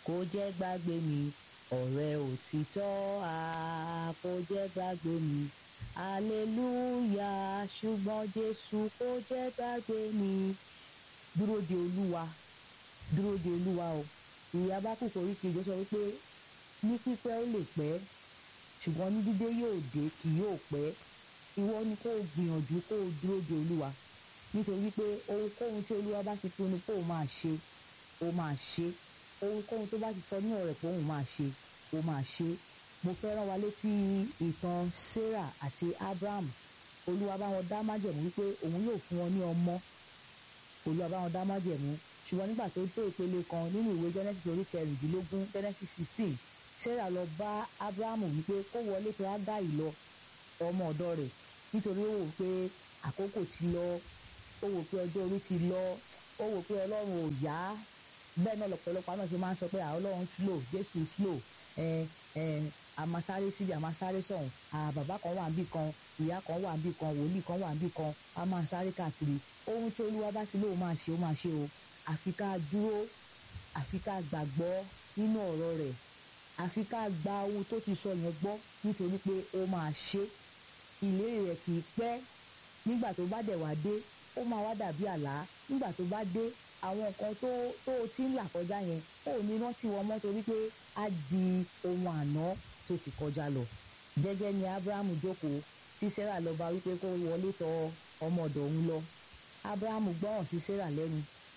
kò jẹ́ gbàgbé mi ọ̀rẹ́ òtítọ́ a kò jẹ́ gbàgbé mi hallelujah ṣùgbọ́n jésù kò jẹ́ gbàgbé mi dúró de olúwa dúró de olúwa o ìyá bá kúkọ orí kejì sọ wípé ní pípẹ́ ó lè pẹ́ ṣùgbọ́n ní dídé yóò dé kì yóò pẹ́ ìwọ ni kó o gbìyànjú kó o dúró de olúwa nítorí pé ohunkóhun tí olúwa bá ti pinnu pé òun máa ṣe ó máa ṣe ohunkóhun tó bá ti sọ ní ọ̀rẹ́ pé òun máa ṣe ó máa ṣe mo fẹ́ rán wa létí ìtàn sarah àti abraham olúwa bá wọn dá májẹ̀mú wípé òun yóò fún wọn ní ọmọ olúwa bá wọn dá májẹ̀mú ṣùgbọ́n nígbà tó tó ìpele kan nínú ìwé genesis orí kẹrìndínlógún genesis sixteen sarah lọ bá abraham wípé kó wọlé tó ágáì lọ ọmọ ọ̀dọ̀ rẹ̀ nítorí ó wò pé àkókò ti lọ ó wò pé ọjọ́ orí ti lọ ó wò pé ọlọ́run ò yá bẹ́ẹ̀ náà lọ́pọ̀lọpọ̀ náà ṣe máa ń sọ pé àwọn ọlọ́run slow jésù slow ẹ ẹ àmàsáré síbi àmàsáré sọ̀hún bàbá kan wà níbì kan ìyá kan wà níbì kan wòlíì kan wà níbì kan a máa sáré káàkiri ohun tí olúwa bá ti lóun máa ṣe ó máa ṣe o àfi ká dúró àfi ká gbàgbọ́ nínú ọ̀rọ̀ rẹ̀ àfi ká gba ohun tó ti sọ yẹn gbọ́ nítorí pé ó máa ṣe ìlérí rẹ̀ kì í pẹ́ nígbà tó bá dẹ̀ wá dé ó máa wá dàbí àlá nígbà tó bá dé àwọn nǹkan tó tó o ti ń là kọjá yẹn ó ní rántí wọn mọ́ torí pé á di ohun àná tó sì kọjá lọ jẹ́jẹ́ ni abrahamu jókòó tí sarah lọ bá wípé kó wọlé tọ ọmọ ọ̀dọ̀ òun lọ abrahamu gbọ́ràn sí sarah lẹ́nu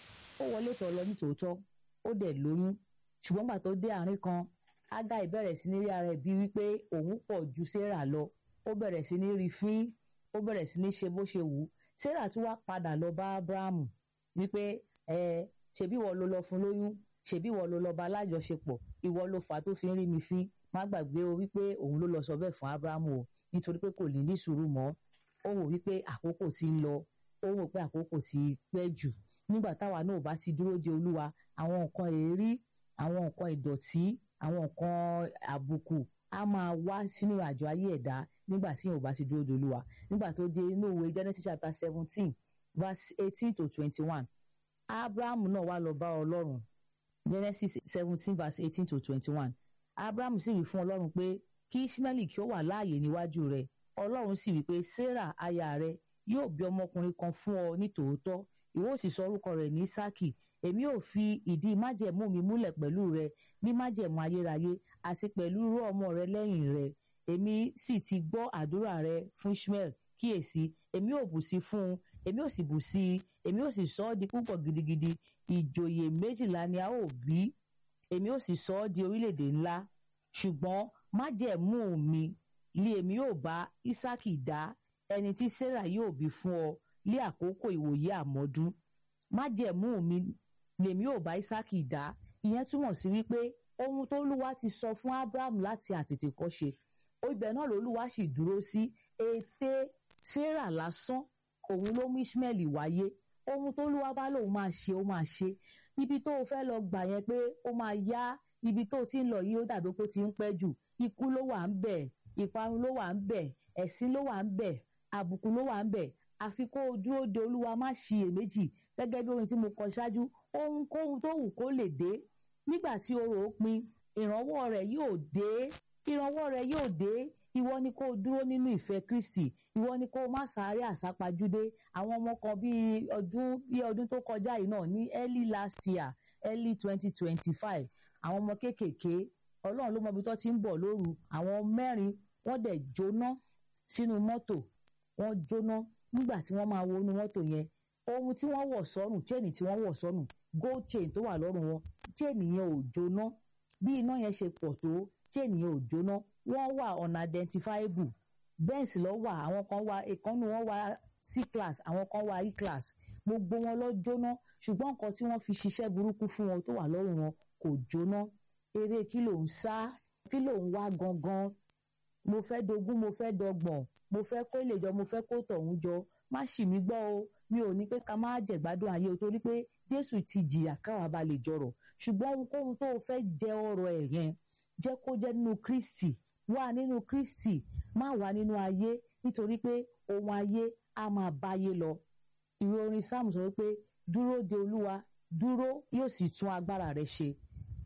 ó wọlé tọ̀ lọ nítòótọ́ ó dẹ̀ lóyún ṣùgbọ́n gbà tó dé àárín kan agai bẹ̀rẹ̀ sí ní rí ara ẹ̀ bí wípé òun pọ̀ ju sarah lọ ó bẹ̀rẹ̀ sí ní rí fín ó bẹ̀rẹ̀ sí ní ṣe bó ṣe wù ú sarah tún wá padà lọ bá abrahamu wípé ẹ ṣebí ìwọ ló lọ fún lóyún ṣebí ìwọ ló lọ bá alájọṣepọ̀ ìwọ ló fà á tó fi ń rí mi fín má gbàgbé o wípé òun ló lọ sọ bẹ́ẹ̀ fún abrahamu o nítorí pé kò lè ní sùúrù mọ́ ó wò wípé àkókò ti ń lọ ó wò pé àkókò ti pẹ́ jù nígbà táwa náà bá ti dúró de olúwa àwọn nǹkan èérí àwọn nǹkan ìdọ̀tí àwọn nǹkan àbùkù á máa wá sínú àjọ ayé ẹ̀dá nígbà tí yóò bá ti dúró de olúwa nígbà tó dé inú ìwé genesis chapter seventeen verse eighteen to twenty-one abraham náà wá lọ bá ọlọ́run genesis seventeen verse eighteen to twenty-one abraham sì wí fún ọlọ́run pé kí ismaili kí ó wà láàyè níwájú rẹ̀ ọlọ́run sì wí pé sarah aya rẹ̀ yóò bí ọmọkùnrin kan fún ọ ní tòótọ́ ìwọ ó sì sọ orúkọ rẹ̀ ní sákì èmi ò fi ìdí májẹ̀mú mi múlẹ̀ pẹ̀lú rẹ ní májẹ̀mú ayérayé àti pẹ̀lú irú ọmọ rẹ lẹ́yìn rẹ èmi sì ti gbọ́ àdúrà rẹ fún ishmael kíyèsí èmi ò bù sí fún un èmi ò sì bù sí i èmi ò sì sọ ọ́ di púpọ̀ gidigidi ìjòyè méjìlá ni a ó bí èmi ò sì sọ ọ́ di orílẹ̀-èdè ńlá ṣùgbọ́n májẹ̀mú mi lé èmi ò bá isaki dá ẹni tí sarah yóò bí fún ọ lé àkókò ìwòye àmọ́dún májẹ̀mú mi lèmi ò bá isaki dá ìyẹn túmọ̀ sí wípé ohun tó lúwa ti sọ fún abraham láti àtètèkọ́ṣe ibẹ̀ náà lolúwa sì dúró sí ète sarah lásán òun ló mú ishmael wáyé ohun tó lúwa bá lòun máa ṣe ó máa ṣe ibi tó o fẹ́ lọ gbà yẹn pé ó máa yá ibi tó o ti ń lọ yìí ó dàbí pé ó ti ń pẹ́ jù ikú ló wà ń bẹ̀ ìparun ló wà ń bẹ̀ ẹ̀sín ló wà ń bẹ̀ àbùkù ló wà ń bẹ̀ àfi kó o dúró de olúwa má ṣiyèméjì gẹ́gẹ́ bí orin tí mo kọ ṣáájú ohunkóhun tó wù kó lè dé nígbà tí orò ó pin ìrànwọ́ rẹ̀ yóò dé ìrànwọ́ rẹ̀ yóò dé ìwọ ni kó o dúró nínú ìfẹ́ kristi ìwọ ni kó o má sáré àsápajúdé àwọn ọmọ kan bíi ọdún bíi ọdún tó kọjá yìí náà ní early last year early twenty twenty five àwọn ọmọ kéékèèké ọlọ́run ló mọ ibi tó ti ń bọ̀ lóru àwọn mẹ́rin wọ́n dẹ̀ jóná sínú mọ́tò wọ́n jóná nígbà tí wọ́n máa wọnú mọ́tò yẹn ohun tí wọ́n wọ̀ sọ́rùn chain tí wọ́n wọ̀ sọ́rùn gold chain tó wà lọ́rùn wọn chain yẹn ò jóná bí iná yẹn ṣe pọ̀ tó chain yẹn ò jóná wọ́n wà unidentifiable benz lọ wà àwọn kan wà ìkànnì wọn wà c class àwọn kan wà e class gbogbo wọn lọ jóná ṣùgbọ́n nǹkan tí wọ́n fi ṣiṣẹ́ burúkú fún wọn tó wà lọ́rùn wọn kò jóná eré kí ló ń sá kí ló ń wá gangan mo fẹ́ dogún mo fẹ́ dọgbọ̀n mo fẹ́ kó lè jọ mo fẹ́ kó tọ̀hún jọ má ṣì mí gbọ́ o mi ò ní pé ká má jẹ̀gbádùn ayé o torí pé jésù ti jìyà káwa bá lè jọrọ̀ ṣùgbọ́n ohunkóhun tó o fẹ́ jẹ ọrọ̀ ẹ̀ yẹn jẹ́ kó jẹ́ nínú kristi wà nínú kristi má wà nínú ayé nítorí pé ohun ayé á máa báyé lọ ìwé orin sáàmù sọ wípé dúró de olúwa dúró yóò sì tún agbára rẹ ṣe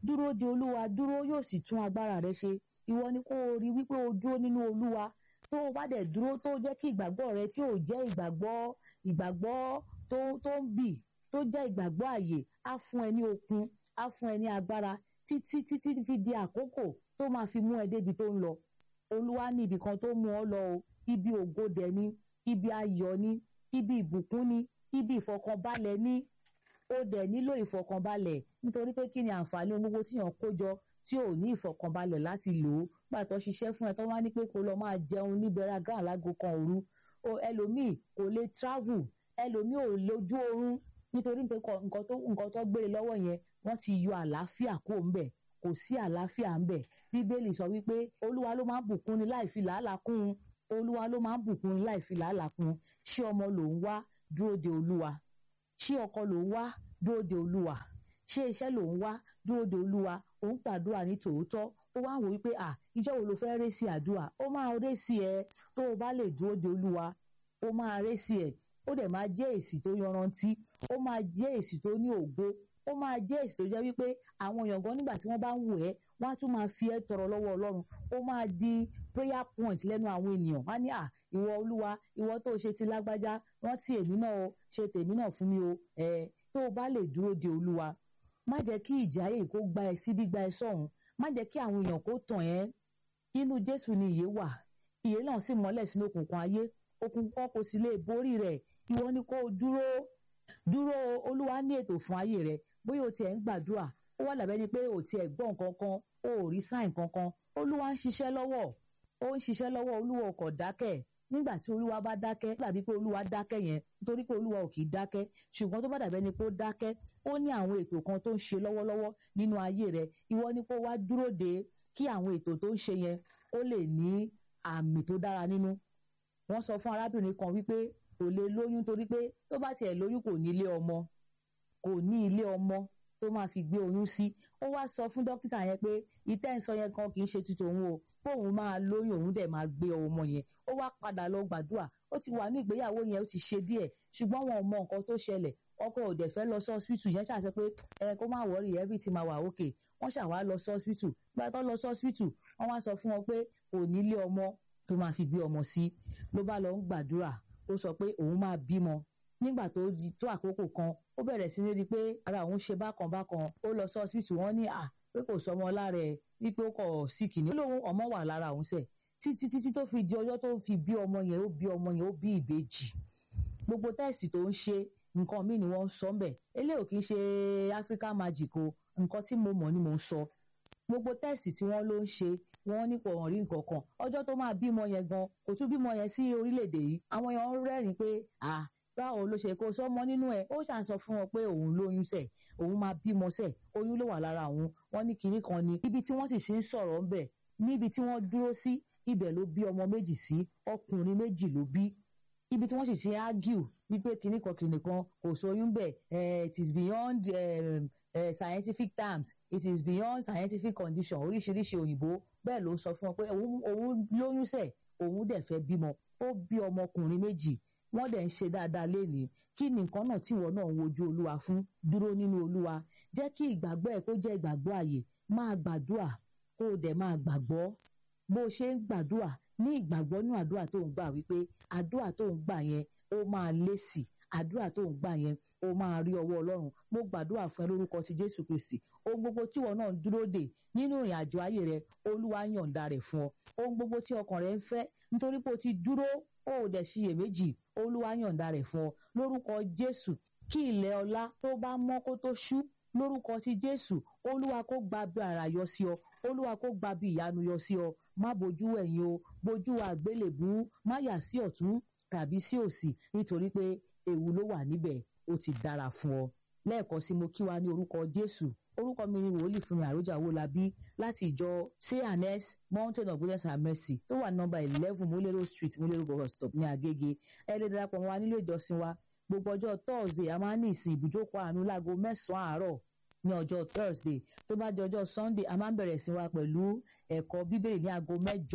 dúró de olúwa dúró yóò sì tún agbára rẹ ṣe ìwọ ni kó o rí wípé o dúró nínú olúwa tó o bá dẹ̀ dúró tó jẹ́ kí ìgbàgbọ́ rẹ tí ò jẹ́ ìgbàgbọ́ ìgbàgbọ́ tó tó ń bì tó jẹ́ ìgbàgbọ́ àyè á fún ẹ ní okun á fún ẹ ní agbára títí títí fi di àkókò tó máa fi mú ẹ débi tó ń lọ olúwa ní ibì kan tó mú ọ lọ o ibi ògo dẹ̀ ni ibi ayọ̀ ni ibi ìbùkún ni ibi ìfọkànbalẹ̀ ni ó dẹ̀ nílò ìfọkànbalẹ̀ nítorí pé kí ni àǹfààní ohun gbogbo tíyàn kó jọ tí ò ní ìfọkànbalẹ̀ láti lò ó pàtó ṣiṣẹ́ fún ẹ tó wá ní pé kó lọ máa jẹun ní bẹ̀rẹ̀ lágo kan òru o ẹlòmíì kò lè travel ẹlòmíì ò lójú oorun nítorí pé nǹkan tó nǹkan tó gbé lọ́wọ́ yẹn wọ́n ti yọ àlàáfíà kó ń bẹ̀ kò sí àlàáfíà ń bẹ̀ bíbélì sọ wípé olúwa ló máa ń bùkún ni láì fi làálàá kún un olúwa ló máa ń bùkún ni láì fi làálàá kún un ṣé ọmọ ló ń wá dúró de olúwa ṣé ọkọ ló ń wá dúró de olúwa ṣé iṣẹ́ ló ń wá dúró de olúwa ó ń gbàdúrà ní tòótọ́ ó wá wò wípé à ìjọ wo ló fẹ́ ré sí àdúrà ó máa ré sí ẹ tó o bá lè dúró de olúwa ó máa ré sí ẹ ó dẹ̀ máa jẹ́ èsì tó yanrantí ó máa jẹ́ èsì tó ní ògo ó máa jẹ́ èsì tó jẹ́ wípé àwọn èèyàn gan nígbà tí wọ́n bá ń wò ẹ́ wọ́n á tún máa fi ẹ́ tọrọ lọ́wọ́ ọlọ́run ó máa di prayer point lẹ́nu àwọn ènìyàn wọ́n á ní à ìwọ olúwa ìwọ tó o ṣe ti lágbájá rántí èmi náà o ṣe tèmi náà fún mi o ẹ tó o bá lè dúró de olúwa má jẹ́ kí ìjà ayé kó gba ẹ síbí gba ẹ sọ̀hún má jẹ́ kí àwọn èèyàn kó tàn ẹ́ inú jésù ni ìyè wà ìyè náà sì mọ́lẹ̀ sínú òkùnkùn ayé òkùnkùn kò sì lè borí rẹ̀ ìwọ ni kó o dúró dúró olúwa ní ètò fún ayé rẹ bóyá o tiẹ̀ ń gbàdúrà ó wà lábẹ́ ni pé o tiẹ̀ gbọ́ nǹkan kan o ò rí sáìn kankan olúwa ń ṣiṣẹ́ lọ́wọ́ ó ń ṣiṣẹ́ lọ́wọ́ olúwa ò kọ̀ dákẹ́ nígbà tí olúwa bá dákẹ́ dàbí pé olúwa dákẹ́ yẹn nítorí pé olúwa ò kì í dákẹ́ ṣùgbọ́n tó bá dàbẹ́ ni pé ó dákẹ́ ó ní àwọn ètò kan tó ń ṣe lọ́wọ́lọ́wọ́ nínú ayé rẹ ìwọ ni kó wá dúró de kí àwọn ètò tó ń ṣe yẹn ó lè ní àmì tó dára nínú wọ́n sọ fún arábìnrin kan wípé kò lè lóyún torí pé tó bá tiẹ̀ lóyún kò ní ilé ọmọ kò ní ilé ọmọ tó máa fi gbé oyún sí ó wá sọ fún dókítà yẹn pé ìtẹ́ ń sọ yẹn kan kì í ṣe tuntun òun o póun máa lóyún òun dẹ̀ máa gbé ọmọ yẹn ó wá padà lọ gbàdúrà ó ti wà ní ìgbéyàwó yẹn ó ti ṣe díẹ̀ ṣùgbọ́n wọn ò mọ nǹkan tó ṣẹlẹ̀ ọkọ ò dẹ̀ fẹ́ lọ sí hospital yẹn ṣàṣẹ pé ẹ kó má wọrí everything máa wà okay wọ́n ṣàwá lọ sí hospital gbà tó lọ sí hospital wọ́n wá sọ fún wọn pé kò ní ilé ọmọ tó máa fi gbé ọmọ sí ló bá lọ ń gbàdúrà ó sọ pé òun máa bímọ nígbà tó di tó àkókò kan ó bẹ̀rẹ̀ sí ní rí i pé ara òun ṣe bákan bákan ó lọ sí hospital wọ́n ní à pé kò sọmọ lára ẹ̀ wípé ó kọ̀ síkì ní. ó lóun ọmọ wà lára òun sẹ̀ títí títí tó fi di ọjọ́ tó fi bí ọmọ yẹn ó bí ọmọ yẹn ó bí ìbejì gbogbo tẹ́ẹ̀sì tó ń ṣe nǹkan míì ni wọ́n ń sọ ń bẹ̀ eléyìí kì í ṣe African magic o nǹkan tí mo mọ̀ ni mo ń sọ gbogbo tẹ́ẹ̀sì tí wọ́n ló ń ṣe wọ́n ní kò hàn rí nǹkan kan ọjọ́ tó máa bímọ yẹn gan kò tún bímọ yẹn sí orílẹ̀-èdè yìí àwọn èèyàn ń rẹ́rìn-ín pé à báwo ló ṣe kó sọmọ nínú ẹ ó ṣàn sọ fún wọn pé òun lóyún sẹ òun máa bímọ sẹ oyún ló wà lára òun wọ́n ní kinní kan ni ibi tí wọ́n sì ṣe ń sọ̀rọ̀ ń bẹ̀ níbi tí wọ́n dúró sí ibẹ̀ ló bí ọmọ méjì sí ọkùnrin méjì ló bí ibi tí wọ́n sì ṣe argue wípé kinní kan kinní kan kò sóyún bẹ̀ it is beyond um, uh, scientific terms it is beyond scientific condition oríṣiríṣi òyìnbó bẹ́ẹ̀ ló sọ fún wọn pé òun lóyún sẹ̀ òun dẹ̀ fẹ́ bímọ ó bí ọmọkùnrin méjì wọ́n dẹ̀ ń ṣe dáadáa lénìí kí ni nǹkan náà tí ìwọ náà ń wojú olúwa fún dúró nínú olúwa jẹ́ kí ìgbàgbọ́ ẹ̀ kó jẹ́ ìgbàgbọ́ àyè máa gbàdúrà kó o dẹ̀ máa gbàgbọ́ bó o ṣe ń gbàdúrà ní ìgbàgbọ́ nínú àdúrà tó ń gbà wípé àdúrà tó ń gbà yẹn ó máa lésì àdúrà tó ń gbà yẹn ó máa rí ọwọ́ ọlọ́run mo gbàdúrà fún ẹ lórúkọ ti jésù kristi ohun gbogbo tí ìwọ náà ń dúró dè nínú ìrìn àjò ayé rẹ olúwa yọ̀ǹda rẹ̀ fún ọ ohun gbogbo tí ọkàn rẹ ń fẹ́ nítorí pé o ti dúró ó ò dẹ̀ ṣiyèméjì olúwa yọ̀ǹda rẹ̀ fún ọ lórúkọ jésù kí ilẹ̀ ọlá tó bá mọ́ kó tó ṣú lórúkọ ti jésù olúwa kó gba bí ara yọ sí ọ olúwa kó gba bí ìyanu yọ sí ọ má bojú ẹ̀yìn o bojú àgbélébú má yà sí ọ̀tún tàbí sí òsì nítorí pé ewu ló wà níbẹ̀ ó ti dára fún ọ lẹ́ẹ̀kan sí mo kí wa ní orúkọ jésù orúkọ mi ni wòlíì fúnmi àròjà owólabí láti ìjọ cns mountain of goodness and mercy tó wà nọ́mbà eleven múlẹ́rọ̀ street múlẹ́rọ̀ bus stop ní agége ẹ lè darapọ̀ mọ́ wa nílé ìjọsìn wa gbogbo ọjọ́ thursday a máa ń ní ìsìn ìbùjókòó àánú láago mẹ́sàn-án àárọ̀ ní ọjọ́ thursday tó bá di ọjọ́ sunday a máa ń bẹ̀rẹ̀ sí wa pẹ̀lú ẹ̀kọ́ bíbélì ní aago mẹ́jọ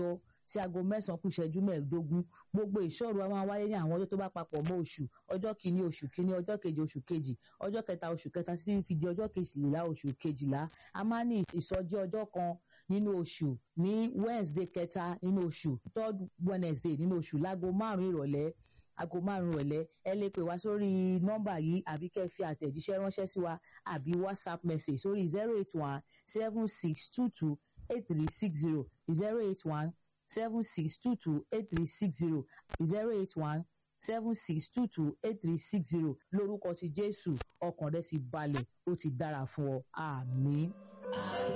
sí aago mẹ́sàn-án kù ìṣẹ́jú mẹ́ẹ̀ẹ́dógún gbogbo ìṣòro a máa wáyé ní àwọn ọjọ́ tó bá papọ̀ mọ́ oṣù ọjọ́ kìíní oṣù kìíní ọjọ́ kejì oṣù kejì ọjọ́ kẹta oṣù kẹta títí fi di ọjọ́ kejìlá oṣù kejìlá a máa ní ìsọjí ọjọ́ kan nínú oṣù ní wednesday kẹta nínú oṣù third wednesday nínú oṣù láago márùn-ún ìrọ̀lẹ́ aago márùn ìrọ̀lẹ́ ẹ lè pè wá sórí nọ́mbà yìí àbí kẹ́ ẹ fi àtẹ̀jíṣẹ́ ránṣẹ́ sí wa àbí whatsapp message sórí zero eight one seven six two two eight three six zero zero eight one seven six two two eight three six zero zero eight one seven six two two eight three six zero lórúkọ ti jésù ọkàn rẹ ti balẹ̀ ó ti dára fún ọ àmín.